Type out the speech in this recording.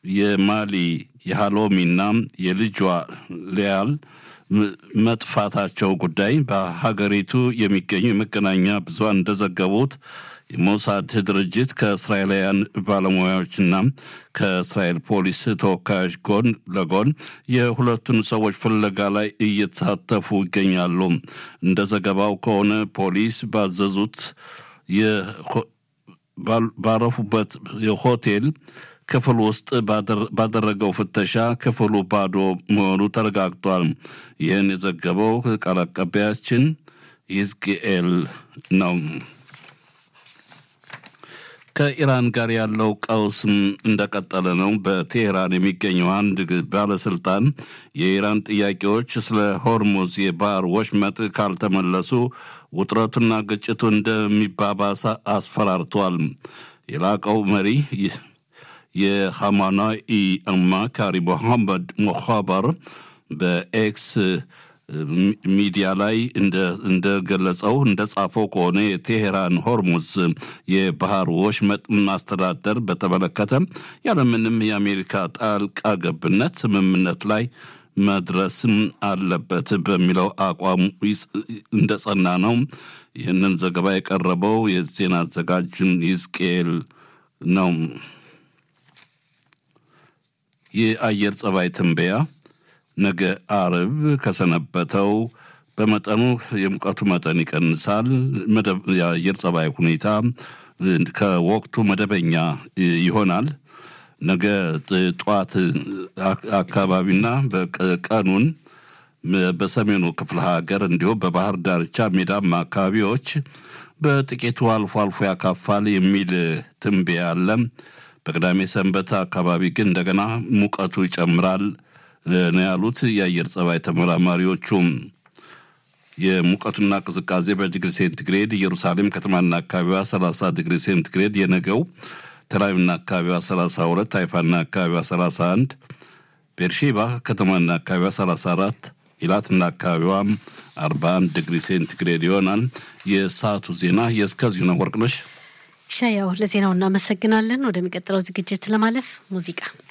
የማሊ የሃሎሚና የልጇ ሊያል መጥፋታቸው ጉዳይ በሀገሪቱ የሚገኙ የመገናኛ ብዙሃን እንደዘገቡት የሞሳድ ድርጅት ከእስራኤላውያን ባለሙያዎችና ከእስራኤል ፖሊስ ተወካዮች ጎን ለጎን የሁለቱን ሰዎች ፍለጋ ላይ እየተሳተፉ ይገኛሉ። እንደ ዘገባው ከሆነ ፖሊስ ባዘዙት ባረፉበት የሆቴል ክፍል ውስጥ ባደረገው ፍተሻ ክፍሉ ባዶ መሆኑ ተረጋግጧል። ይህን የዘገበው ቃል አቀባያችን ይዝቅኤል ነው። ከኢራን ጋር ያለው ቀውስም እንደቀጠለ ነው። በቴሄራን የሚገኘው አንድ ባለስልጣን የኢራን ጥያቄዎች ስለ ሆርሙዝ የባህር ወሽመጥ ካልተመለሱ ውጥረቱና ግጭቱ እንደሚባባስ አስፈራርቷል። የላቀው መሪ የሐማናኢ አማካሪ ሞሐመድ ሞኻበር በኤክስ ሚዲያ ላይ እንደገለጸው እንደጻፈው ከሆነ የቴሄራን ሆርሙዝ የባህር ወሽመጥ ማስተዳደር በተመለከተ ያለምንም የአሜሪካ ጣልቃ ገብነት ስምምነት ላይ መድረስም አለበት በሚለው አቋሙ እንደጸና ነው። ይህንን ዘገባ የቀረበው የዜና አዘጋጅ ይዝቅኤል ነው። የአየር ጸባይ ትንበያ ነገ አርብ ከሰነበተው በመጠኑ የሙቀቱ መጠን ይቀንሳል። የአየር ጸባይ ሁኔታ ከወቅቱ መደበኛ ይሆናል። ነገ ጠዋት አካባቢና ቀኑን በሰሜኑ ክፍለ ሀገር እንዲሁም በባህር ዳርቻ ሜዳማ አካባቢዎች በጥቂቱ አልፎ አልፎ ያካፋል የሚል ትንበያ አለ። በቅዳሜ ሰንበት አካባቢ ግን እንደገና ሙቀቱ ይጨምራል ነው ያሉት የአየር ጸባይ ተመራማሪዎቹም። የሙቀቱና ቅዝቃዜ በዲግሪ ሴንቲግሬድ ኢየሩሳሌም ከተማና አካባቢዋ 30 ዲግሪ ሴንቲግሬድ፣ የነገው ተላቪቭና አካባቢዋ 32፣ ሃይፋና አካባቢዋ 31፣ ቤርሼባ ከተማና አካባቢዋ 34፣ ኢላትና አካባቢዋ 41 ዲግሪ ሴንቲግሬድ ይሆናል። የሰዓቱ ዜና የእስከዚሁ ነው። ወርቅነሽ ሻያው ለዜናው እናመሰግናለን። ወደሚቀጥለው ዝግጅት ለማለፍ ሙዚቃ